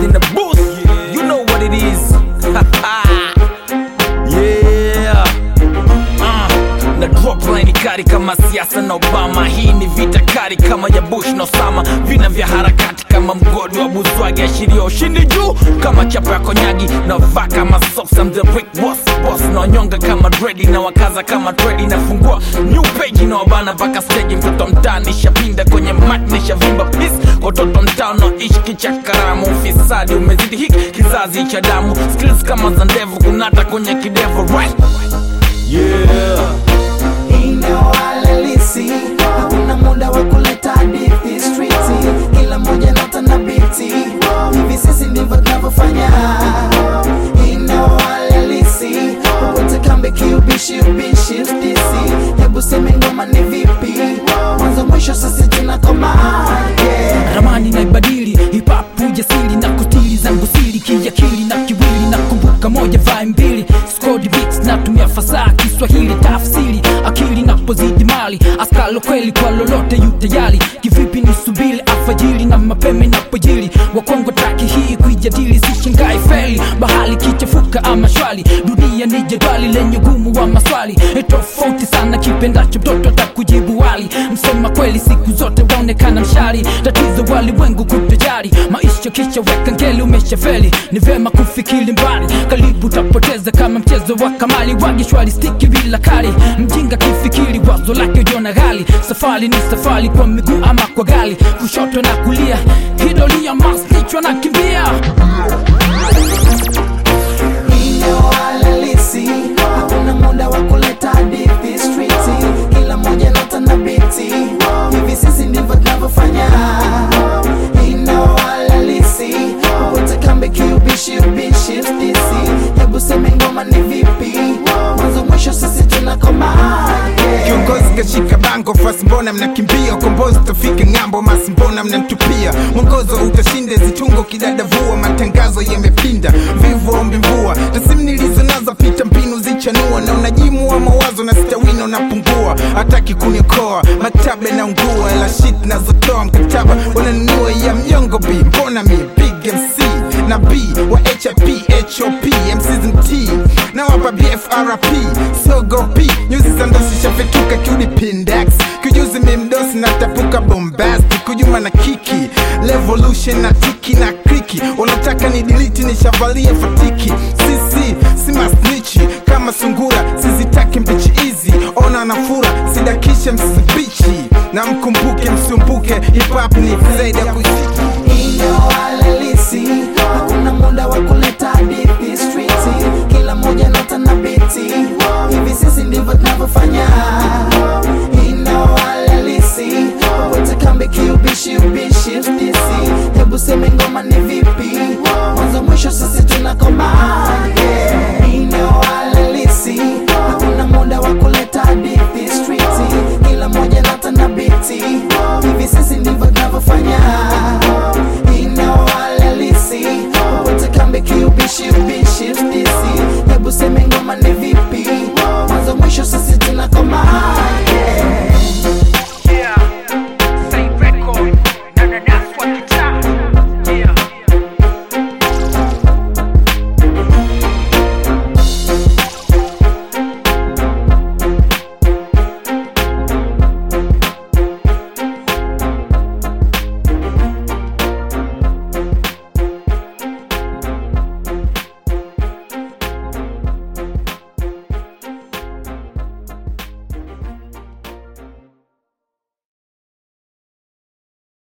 in the booth. You know what it is. yeah. Uh, na drop line kali kama siasa na Obama. Hii ni vita kali kama ya Bush na Osama, vina vya harakati kama mgodi wa Buzwagi, ashiria ushindi juu kama chapa ya konyagi na vaa kama socks. I'm the brick boss boss, na wanyonga kama dredi na wakaza kama tredi, nafungua new page na wabana mpaka stage. Mtoto mtaani shapinda kwenye mat nishavimba peace watoto mtaa naishi kichakaramu, ufisadi umezidi hiki kizazi cha damu, skills kama za ndevu kunata kwenye kidevu right? yeah. Ina walalisi, hakuna muda wa kuleta hadithi streeti, kila moja nota na biti, hivi sisi ndivyo tunavyofanya. Ina walalisi, popote kambi kiubishi ubishi FDC, hebu seme ngoma ni vipi, mwanzo mwisho sisi tunakoma yeah. ramani naibadili hipapu jasiri na kutili zangu siri kiakili na kiwili na kumbuka moja vai mbili skodi beats natumia fasaha kiswahili tafsiri akili napozidi mali askalo kweli kwa lolote yutayali kivipi ni subili alfajiri na mapema inapojili wakongo taki hii kuijadili sishangai feli bahali kichafuka ama shwali dunia ni jedwali lenye gumu wa maswali E, tofauti sana kipendacho mtoto atakujibu wali msema kweli siku zote waonekana mshari tatizo walimwengu kutojari maisha kisha weka ngeli umeshafeli ni vema kufikiri mbali karibu utapoteza kama mchezo wa kamali wagi shwari stiki bila kali mjinga kifikiri wazo lake ujiona ghali safari ni safari kwa miguu ama kwa gali kushoto na kulia hidolia maslichwa na kimbia Ina walalisi, hakuna muda wa kuleta hadithi streeti, kila moja nota na biti, hivi sisi ndivyo tunavyofanya. Ina walalisi, popote kambi kiubishi ubishi FDC, hebu seme ngoma ni vipi, mwanzo mwisho sisi tunakoma yeah. kiongozi kashika bango fasi mbona mnakimbia ukombozi utafika ng'ambo masi mbona mnamtupia mwongozo utashinda zitungo kidadavua matangazo yamepinda vivu ombi mvua tasimu nilizo nazo pita mbinu zichanua na unajimu wa mawazo na stawino napungua hataki kuniokoa maktaba naungua ela shit nazotoa mkataba wananunua ya mjongo b mbona mi big mc na b wa hip hop mczt na wapa bfrp sogopi nyuzi za ndosi shafetuka kiudi pindex kijuzi mimdosi na tapuka bombasti kujuma na kiki revolution na tiki na kriki unataka ni diliti nishavalia fatiki sisi si masnichi kama sungura sizitaki mbichi hizi ona nafura sidakishe msibichi na mkumbuke msumbuke hip hop ni zaidi ya kuisi